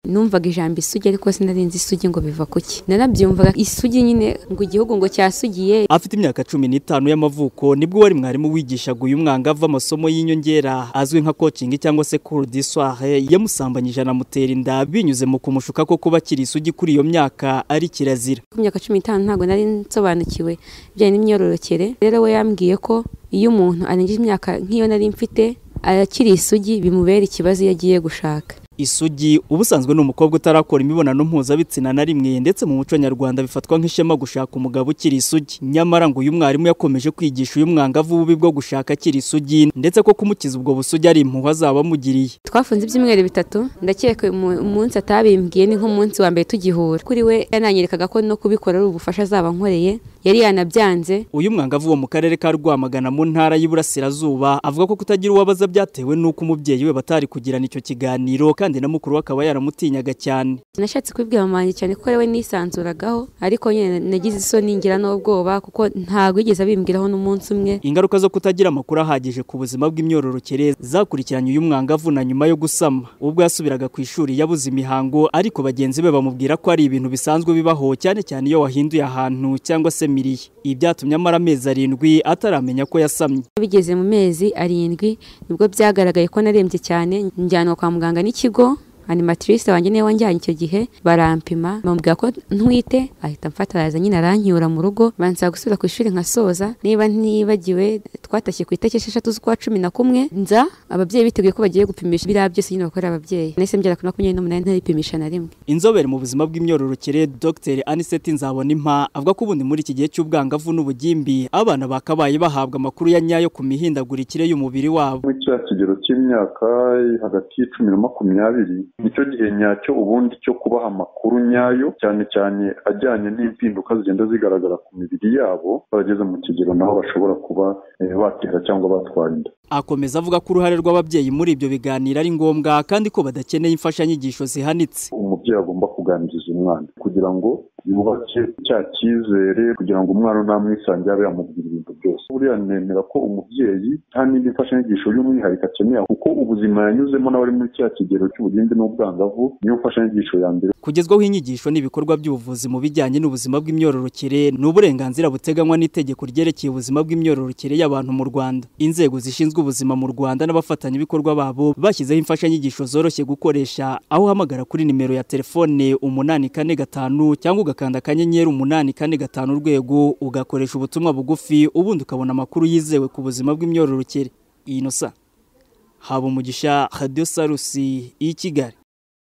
numvaga ijambo isugi ariko sinarinzi isugi ngo biva kuki narabyumvaga isugi nyine ngo igihugu ngo cyasugiye afite imyaka cumi n'itanu y'amavuko nibwo wari mwarimu wigishaga uyu mwangavu amasomo y'inyongera azwi nka kocingi cyangwa se cour du soir yamusambanyije anamutera inda binyuze mu kumushuka ko kuba akiri isugi kuri iyo myaka ari kirazira ku myaka cumi n'itanu ntabwo nari nsobanukiwe ibijyanye n'imyororokere rero we yambwiye ko iyo umuntu arengeje imyaka nk'iyo nari mfite akiri isugi bimubera ikibazo iyo agiye gushaka isugi ubusanzwe ni umukobwa utarakora imibonano mpuzabitsina na rimwe ndetse mu muco nyarwanda bifatwa nk'ishema gushaka umugabo ukiri isugi nyamara ngo uyu mwarimu yakomeje kwigisha uyu mwangavu ububi bwo gushaka akiri isugi ndetse ko kumukiza ubwo busugi ari impuhwe azaba amugiriye twafunze ibyumweru bitatu ndakeka uyu munsi atabimbwiye ni nk'umunsi wa mbere tugihura kuri we yananyerekaga ko no kubikora ari ubufasha azaba ankoreye yari yanabyanze uyu mwangavu wo mu karere ka rwamagana mu ntara y'iburasirazuba avuga ko kutagira uwabaza byatewe n'uko umubyeyi we batari kugirana icyo kiganiro kandi na mukuru we akaba yaramutinyaga cyane nashatse kubibwira mama wanjye cyane kuko ariwe nisanzuragaho ariko nyine nagize isoni ngira n'ubwoba kuko ntabwo yigeze abimbwiraho n'umunsi umwe ingaruka zo kutagira amakuru ahagije ku buzima bw'imyororokere zakurikiranye uyu mwangavu na nyuma yo gusama ubwo yasubiraga ku ishuri yabuze imihango ariko bagenzi be bamubwira ko ari ibintu bisanzwe bibaho cyane cyane iyo wahinduye ahantu cyangwa se miriye ibi byatumye amara amezi arindwi ataramenya ko yasamye bigeze mu mezi arindwi nibwo byagaragaye ko narembye cyane njyanwa kwa muganga n'ikigo ikigo animatrice wanjye niwe wanjyanye icyo gihe barampima bambwira ko ntwite ahita amfata araza nyine aranyura mu rugo bansaba gusubira ku ishuri nkasoza niba ntibagiwe twatashye ku itariki esheshatu z'ukwa cumi na kumwe nza ababyeyi biteguye ko bagiye gupimisha biriya byose nyine bakorera ababyeyi nahise mbyara ku makumyabiri n'umunani ntaripimisha na rimwe inzobere mu buzima bw'imyororokere dr aniseti nzabonimpa avuga ko ubundi muri iki gihe cy'ubwangavu n'ubugimbi abana bakabaye bahabwa amakuru ya nyayo ku mihindagurikire y'umubiri wabo muri cya kigero cy'imyaka hagati y'icumi na makumyabiri nicyo gihe nyacyo ubundi cyo kubaha amakuru nyayo cyane cyane ajyanye n'impinduka zigenda zigaragara ku mibiri yabo barageze mu kigero naho bashobora kuba batera cyangwa batwara inda akomeza avuga ko uruhare rw'ababyeyi muri ibyo biganiro ari ngombwa kandi ko badakeneye imfashanyigisho zihanitse umubyeyi agomba kuganiriza umwana kugira ngo yubake cya cyizere kugira ngo umwana unamwisange abe yamubwira ibintu byose buriya nemera ko umubyeyi nta n'indi mfashanyigisho y'umwihariko akeneye kuko ubuzima yanyuzemo n'abari muri cya kigero cy'ubugimbi n'ubwangavu niyo mfashanyigisho ya mbere kugezwaho inyigisho n'ibikorwa by'ubuvuzi mu bijyanye n'ubuzima bw'imyororokere ni uburenganzira buteganywa n'itegeko ryerekeye ubuzima bw'imyororokere y'abantu mu rwanda inzego zishinzwe ubuzima mu rwanda n'abafatanyabikorwa babo bashyizeho imfashanyigisho zoroshye gukoresha aho uhamagara kuri nimero ya telefone umunani kane gatanu cyangwa ugakanda akanyenyeri umunani kane gatanu urwego ugakoresha ubutumwa bugufi ubundi ukabona amakuru yizewe ku buzima bw'imyororokere inosa haba umugisha radiyo sarusi y'i kigali